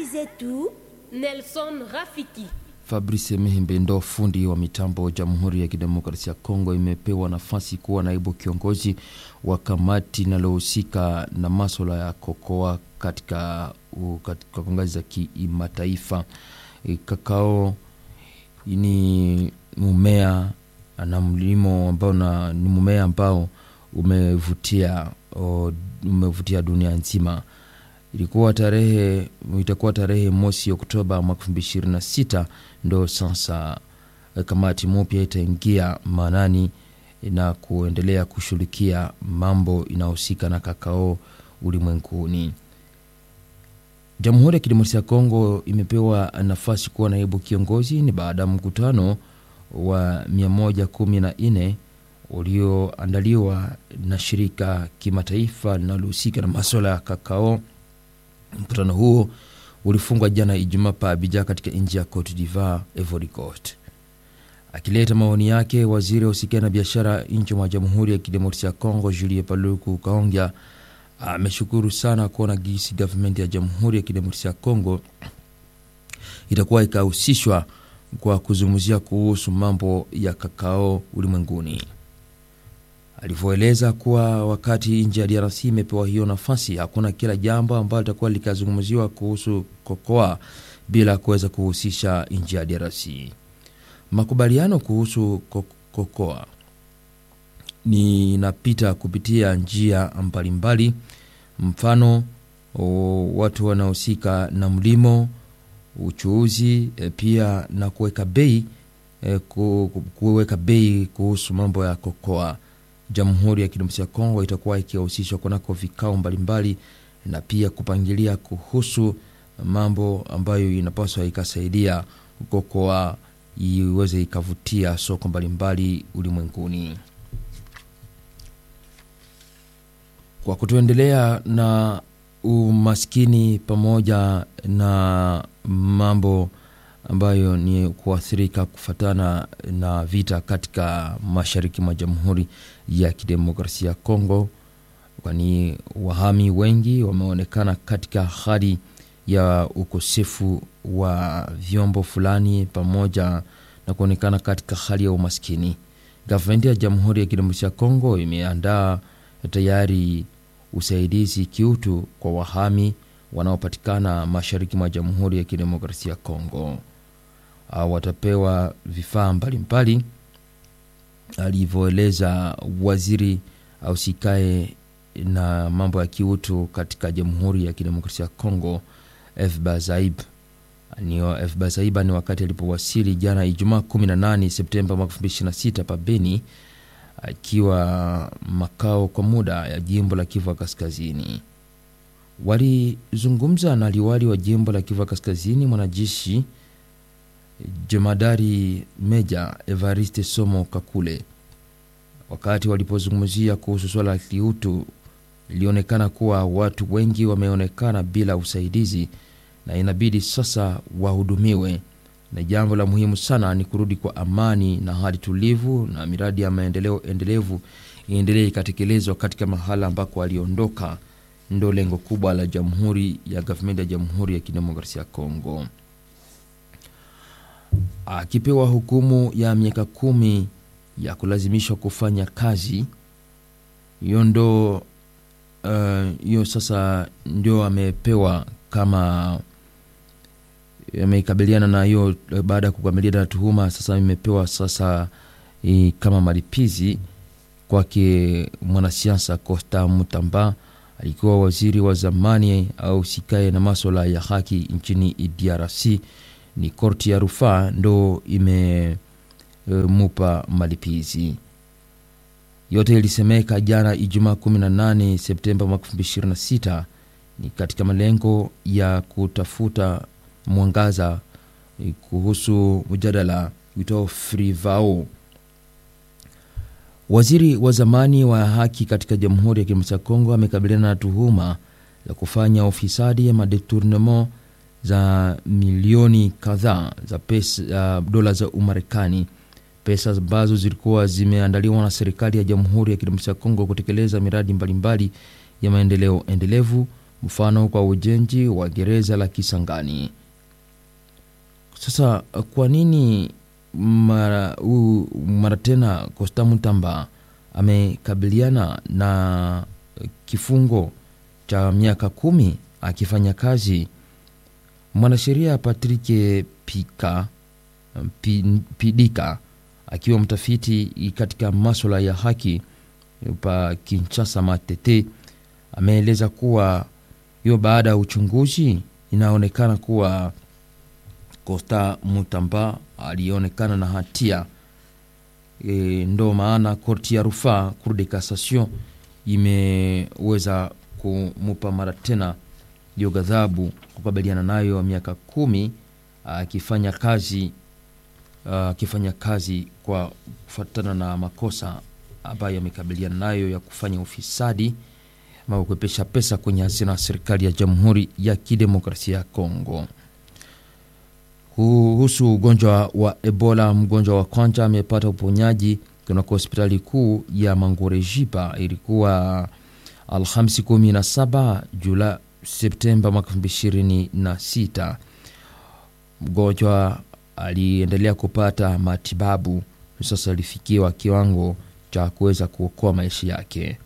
zetu Nelson Rafiki. Fabrice Mihimbe ndo fundi wa mitambo Jamhuri ya Kidemokrasia ya Kongo imepewa nafasi kuwa naibu kiongozi wa kamati inalohusika na maswala ya kokoa katika, katika ngazi za kimataifa. E, kakao ni mmea na mlimo ambao na, ni mmea ambao umevutia o, umevutia dunia nzima ilikuwa tarehe itakuwa tarehe mosi Oktoba mwaka elfu mbili ishirini na sita ndo sasa kamati mpya itaingia maanani na kuendelea kushughulikia mambo inayohusika na kakao ulimwenguni. Jamhuri ya Kidemokrasia ya Kongo imepewa nafasi kuwa naibu kiongozi ni baada ya mkutano wa 114 ulioandaliwa na shirika kimataifa linalohusika na maswala ya kakao. Mkutano huo ulifungwa jana Ijumaa pa Abidjan katika nchi ya Cote d'Ivoire, Ivory Coast. Akileta maoni yake, waziri wa usikia na biashara nchi mwa Jamhuri ya Kidemokrasia ya Kongo Julie Paluku Kaongya ameshukuru sana kuona gisi gavumenti ya Jamhuri ya Kidemokrasia ya Kongo itakuwa ikahusishwa kwa kuzungumzia kuhusu mambo ya kakao ulimwenguni alivyoeleza kuwa wakati nchi ya DRC imepewa hiyo nafasi, hakuna kila jambo ambalo litakuwa likazungumziwa kuhusu kokoa bila kuweza kuhusisha nchi ya DRC. Makubaliano kuhusu kokoa ni inapita kupitia njia mbalimbali, mfano o, watu wanaohusika na mlimo, uchuuzi, e, pia na kuweka bei e, kuweka bei kuhusu mambo ya kokoa. Jamhuri ya Kidemokrasia ya Kongo itakuwa ikihusishwa kunako vikao mbalimbali na pia kupangilia kuhusu mambo ambayo inapaswa ikasaidia kokoa iweze ikavutia soko mbalimbali ulimwenguni. Kwa kutuendelea na umaskini pamoja na mambo ambayo ni kuathirika kufatana na vita katika mashariki mwa Jamhuri ya Kidemokrasia ya Kongo, kwani wahami wengi wameonekana katika hali ya ukosefu wa vyombo fulani pamoja na kuonekana katika hali ya umaskini. Gavumenti ya Jamhuri ya Kidemokrasia ya Kongo imeandaa tayari usaidizi kiutu kwa wahami wanaopatikana mashariki mwa Jamhuri ya Kidemokrasia ya Kongo. Au watapewa vifaa mbalimbali, alivyoeleza waziri ausikae na mambo ya kiutu katika Jamhuri ya Kidemokrasia ya Kongo Fba Zaib. Nio Fba Zaiba ni wakati alipowasili jana Ijumaa 18 Septemba mwaka 2026 pa Beni, akiwa makao kwa muda ya jimbo la Kivu Kaskazini. Walizungumza na liwali wa jimbo la Kivu Kaskazini, mwanajeshi jemadari meja Evariste Somo Kakule. Wakati walipozungumzia kuhusu swala la kiutu, ilionekana kuwa watu wengi wameonekana bila usaidizi na inabidi sasa wahudumiwe, na jambo la muhimu sana ni kurudi kwa amani na hali tulivu, na miradi ya maendeleo endelevu iendelee ikatekelezwa katika mahala ambako waliondoka. Ndo lengo kubwa la jamhuri ya gavumenti ya Jamhuri ya Kidemokrasia ya Kongo. Akipewa hukumu ya miaka kumi ya kulazimishwa kufanya kazi hiyo, ndo hiyo uh, sasa ndio amepewa kama ameikabiliana na hiyo baada ya kukabiliana na tuhuma. Sasa imepewa sasa i, kama malipizi kwake mwanasiasa Costa Mutamba alikuwa waziri wa zamani au sikae na maswala ya haki nchini DRC. Ni korti ya rufaa ndo imemupa e, malipizi yote. Ilisemeka jana Ijumaa 18 Septemba mwaka 2026 ni katika malengo ya kutafuta mwangaza e, kuhusu mjadala uitao Frivao. Waziri wa zamani wa haki katika Jamhuri ya Kidemokrasia ya Kongo amekabiliana na tuhuma za kufanya ufisadi ya madetournement za milioni kadhaa za pesa uh, dola za Umarekani, pesa ambazo zilikuwa zimeandaliwa na serikali ya Jamhuri ya Kidemokrasia ya Kongo kutekeleza miradi mbalimbali ya maendeleo endelevu mfano kwa ujenzi wa gereza la Kisangani. Sasa kwa nini mara, u, mara tena Costa Mutamba amekabiliana na kifungo cha miaka kumi akifanya kazi? Mwanasheria Patrick Pika Pidika akiwa mtafiti katika maswala ya haki pa Kinshasa Matete ameeleza kuwa hiyo baada ya uchunguzi inaonekana kuwa Costa Mutamba alionekana na hatia e, ndo maana korti ya rufaa Cour de Cassation imeweza kumupa mara tena hiyo ghadhabu kukabiliana nayo miaka kumi akifanya kazi akifanya kazi kwa kufuatana na makosa ambayo amekabiliana nayo ya kufanya ufisadi ama kuepesha pesa kwenye hazina ya serikali ya Jamhuri ya Kidemokrasia ya Kongo. Kuhusu ugonjwa wa Ebola, mgonjwa wa kwanza amepata uponyaji kunako hospitali kuu ya Mangorejipa. Ilikuwa Alhamisi 17 Julai Septemba mwaka 2026. Mgonjwa aliendelea kupata matibabu, sasa alifikiwa kiwango cha kuweza kuokoa maisha yake.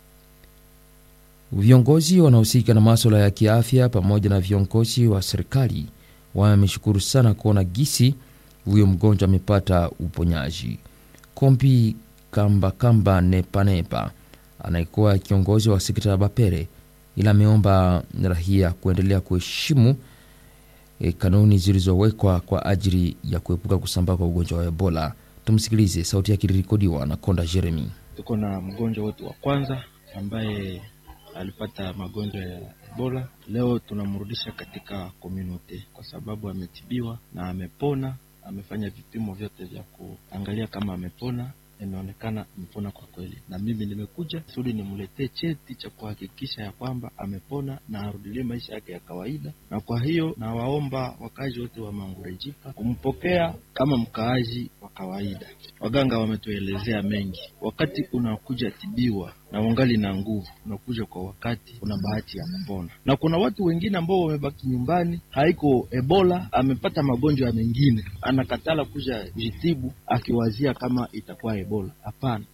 Viongozi wanaohusika na maswala ya kiafya pamoja na viongozi wa serikali wameshukuru sana kuona gisi huyo mgonjwa amepata uponyaji. Kombi Kamba Kamba Nepanepa anayekuwa kiongozi wa sekta ya Bapere, ila ameomba rahia kuendelea kuheshimu e, kanuni zilizowekwa kwa ajili ya kuepuka kusambaa kwa ugonjwa wa Ebola. Tumsikilize, sauti yake ilirekodiwa na Konda Jeremy. Tuko na mgonjwa wetu wa kwanza ambaye alipata magonjwa ya Ebola. Leo tunamrudisha katika komunote kwa sababu ametibiwa na amepona. Amefanya vipimo vyote vya kuangalia kama amepona, imeonekana amepona kwa kweli, na mimi nimekuja kusudi nimletee cheti cha kuhakikisha ya kwamba amepona na arudilie maisha yake ya kawaida. Na kwa hiyo nawaomba wakaaji wote wa Mangurejipa kumpokea kama mkaaji wa kawaida. Waganga wametuelezea mengi. Wakati unakuja tibiwa na ungali na nguvu, unakuja kwa wakati, una bahati ya kupona. Na kuna watu wengine ambao wamebaki nyumbani, haiko Ebola, amepata magonjwa mengine, anakatala kuja jitibu akiwazia kama itakuwa Ebola. Hapana.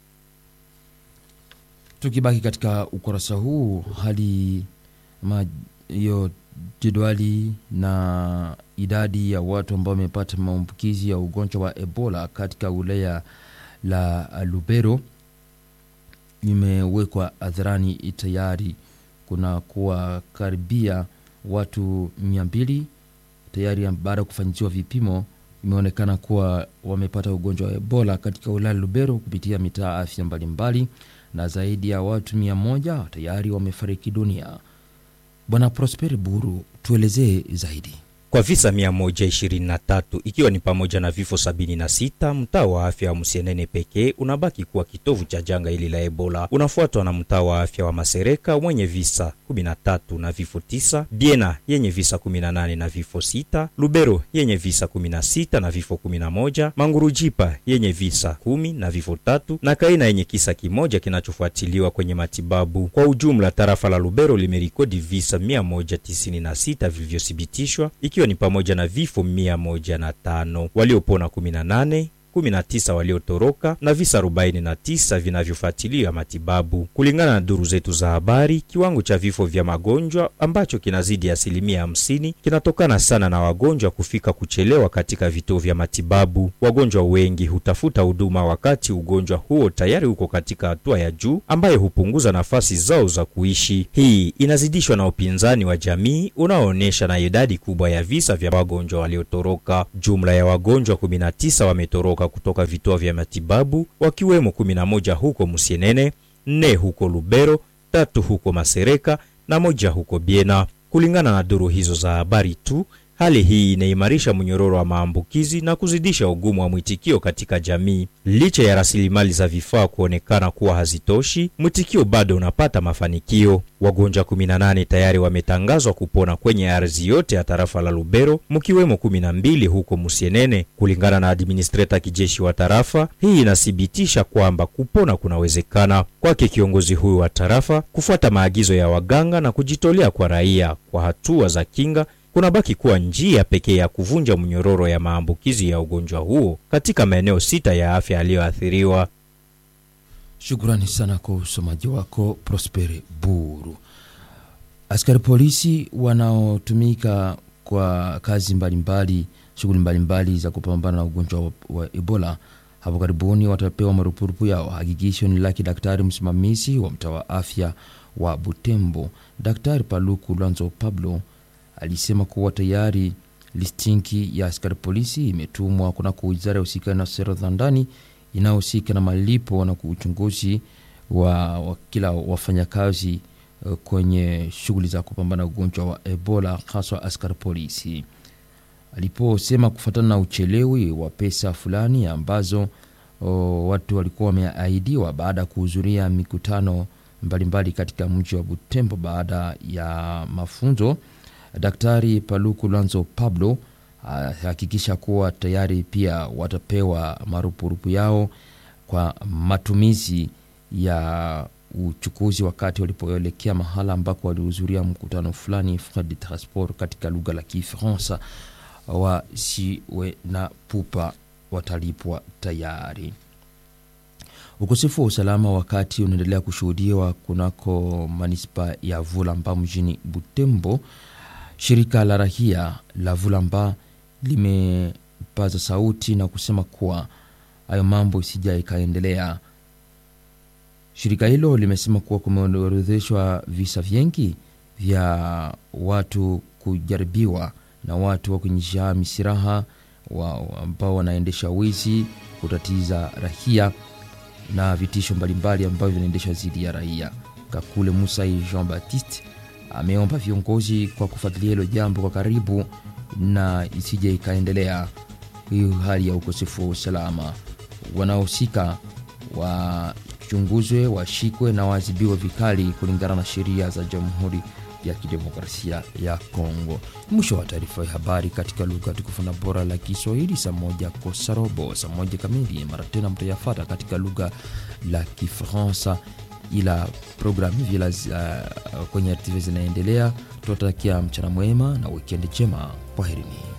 Tukibaki katika ukurasa huu, hali hiyo jedwali na idadi ya watu ambao wamepata maambukizi ya ugonjwa wa Ebola katika wilaya la Lubero imewekwa hadharani tayari. Kuna kuwa karibia watu mia mbili tayari baada ya kufanyiziwa vipimo, imeonekana kuwa wamepata ugonjwa wa Ebola katika wilaya Lubero kupitia mitaa afya mbalimbali, na zaidi ya watu mia moja tayari wamefariki dunia. Bwana Prosper Buru, tuelezee zaidi. Kwa visa 123 ikiwa ni pamoja na vifo 76, mtaa wa afya wa Musienene pekee unabaki kuwa kitovu cha janga hili la Ebola, unafuatwa na mtaa wa afya wa Masereka mwenye visa 13 na vifo 9, Biena yenye visa 18 na vifo 6, Lubero yenye visa 16 na vifo 11, Mangurujipa yenye visa 10 na vifo tatu, na Kaina yenye kisa kimoja kinachofuatiliwa kwenye matibabu. Kwa ujumla, tarafa la Lubero limerikodi visa 196 vilivyothibitishwa ikiwa ni pamoja na vifo mia moja na tano waliopona 18 19 waliotoroka na visa 49 vinavyofuatilia matibabu. Kulingana na duru zetu za habari, kiwango cha vifo vya magonjwa ambacho kinazidi asilimia 50 kinatokana sana na wagonjwa kufika kuchelewa katika vituo vya matibabu. Wagonjwa wengi hutafuta huduma wakati ugonjwa huo tayari uko katika hatua ya juu ambayo hupunguza nafasi zao za kuishi. Hii inazidishwa na upinzani wa jamii unaoonyesha na idadi kubwa ya visa vya wagonjwa waliotoroka. Jumla ya wagonjwa 19 wametoroka kutoka vituo vya matibabu wakiwemo 11 huko Musienene, nne huko Lubero, tatu huko Masereka na moja huko Biena. Kulingana na duru hizo za habari tu, Hali hii inaimarisha mnyororo wa maambukizi na kuzidisha ugumu wa mwitikio katika jamii. Licha ya rasilimali za vifaa kuonekana kuwa hazitoshi, mwitikio bado unapata mafanikio. Wagonjwa 18 tayari wametangazwa kupona kwenye ardhi yote ya tarafa la Lubero, mkiwemo 12 huko Musienene. Kulingana na administreta kijeshi wa tarafa hii, inathibitisha kwamba kupona kunawezekana. Kwake kiongozi huyu wa tarafa, kufuata maagizo ya waganga na kujitolea kwa raia kwa hatua za kinga kunabaki kuwa njia pekee ya kuvunja mnyororo ya maambukizi ya ugonjwa huo katika maeneo sita ya afya yaliyoathiriwa. Shukrani sana kwa usomaji wako Prospere Buru. Askari polisi wanaotumika kwa kazi mbalimbali, shughuli mbalimbali za kupambana na ugonjwa wa, wa Ebola hapo karibuni watapewa marupurupu yao. Hakikisho ni laki daktari msimamizi wa mtaa wa afya wa Butembo, Daktari Paluku Lwanzo Pablo alisema kuwa tayari listinki ya askari polisi imetumwa kunako wizara ya husika na sera za ndani inayohusika na malipo na uchunguzi wa, wa kila wafanyakazi uh, kwenye shughuli za kupambana na ugonjwa wa Ebola haswa askari polisi. Aliposema kufuatana na uchelewi wa pesa fulani ambazo o, watu walikuwa wameahidiwa baada ya kuhudhuria mikutano mbalimbali mbali katika mji wa Butembo baada ya mafunzo Daktari Paluku Lwanzo Pablo ahakikisha kuwa tayari pia watapewa marupurupu yao kwa matumizi ya uchukuzi wakati walipoelekea mahala ambako walihudhuria mkutano fulani frais de transport katika lugha la Kifaransa. Wasiwe na pupa, watalipwa tayari. Ukosefu wa usalama wakati unaendelea kushuhudiwa kunako manispa ya Vulamba mjini Butembo. Shirika la rahia la Vulamba limepaza sauti na kusema kuwa hayo mambo isija ikaendelea. Shirika hilo limesema kuwa kumeorodheshwa visa vingi vya watu kujaribiwa na watu wa kunyesha misiraha wa ambao wanaendesha wizi, kutatiza rahia na vitisho mbalimbali ambavyo vinaendeshwa dhidi ya raia. Kakule Musai Jean Baptiste ameomba viongozi kwa kufuatilia hilo jambo kwa karibu na isije ikaendelea hiyo hali ya ukosefu wa usalama. Wanaohusika wachunguzwe, washikwe na waadhibiwe vikali kulingana na sheria za Jamhuri ya Kidemokrasia ya Kongo. Mwisho wa taarifa ya habari katika lugha tukufu na bora la Kiswahili, saa moja kosa robo, saa moja kamili. Mara tena mtayafata katika lugha la Kifaransa ila programu vila uh, kwenye RTV zinaendelea. Tunatakia mchana mwema na wikendi njema. Kwaherini.